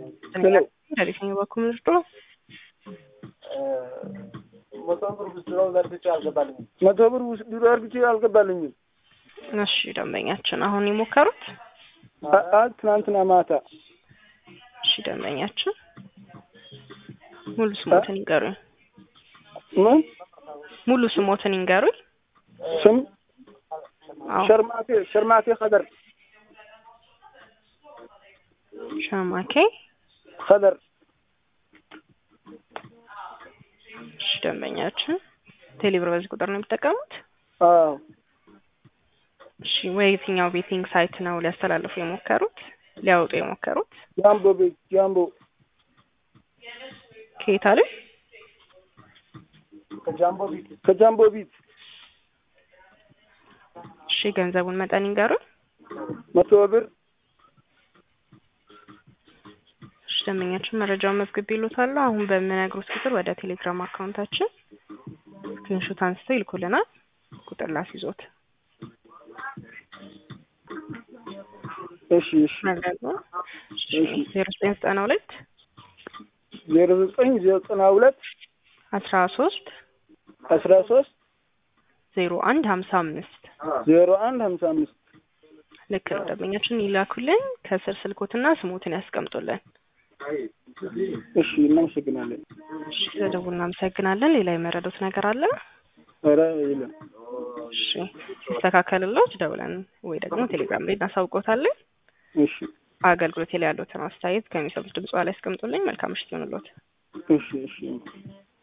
ከየትኛው በኩል ምርጦ መቶ ብር ብድረው ዘርግቼ አልገባልኝም። መቶ ብር ውስጥ አርግቼ አልገባልኝም። እሺ ደንበኛችን አሁን የሞከሩት አ- አ- ትናንትና ማታ እሺ ደንበኛችን ሙሉ ስሞትን ይንገሩኝ። ምን ሙሉ ስሞትን ይንገሩኝ። ስም አዎ ሸርማቴ ሸርማቴ ከደር ሸማኬ ከደር እሺ ደንበኛችን ቴሌብር በዚህ ቁጥር ነው የሚጠቀሙት? አዎ እሺ ወይ የትኛው ቤቲንግ ሳይት ነው ሊያስተላልፉ የሞከሩት ሊያወጡ የሞከሩት? ጃምቦ ቤት ጃምቦ ከየት አለ? ከጃምቦ ቢት ከጃምቦ ቤት እሺ ገንዘቡን መጠን ይንገሩኝ። መቶ ብር እሺ ደንበኛችን መረጃውን መዝግብ ይሉታል። አሁን በምነግሩት ቁጥር ወደ ቴሌግራም አካውንታችን ስክሪንሾት አንስተው ይልኩልናል። ቁጥር ላስይዞት እሺ እሺ መረጃ እሺ። ዜሮ ዘጠኝ ዘጠና ሁለት ዜሮ ዘጠኝ ዘጠና ሁለት አስራ ሶስት አስራ ሶስት ዜሮ አንድ ሀምሳ አምስት ዜሮ አንድ ሀምሳ አምስት ልክ ነው። ደንበኛችን ይላኩልን። ከስር ስልኮትና ስሞትን ያስቀምጡልን። እሺ እናመሰግናለን። እሺ ስለደውል እናመሰግናለን። ሌላ የመረዱት ነገር አለ? ኧረ የለም። እሺ ሲስተካከልሎት ደውለን ወይ ደግሞ ቴሌግራም ላይ እናሳውቆታለን። እሺ አገልግሎት ላይ ያሉትን አስተያየት ከሚሰሙት ድምጽ ላይ ያስቀምጡልኝ። መልካም ምሽት ይሆንልዎት። እሺ እሺ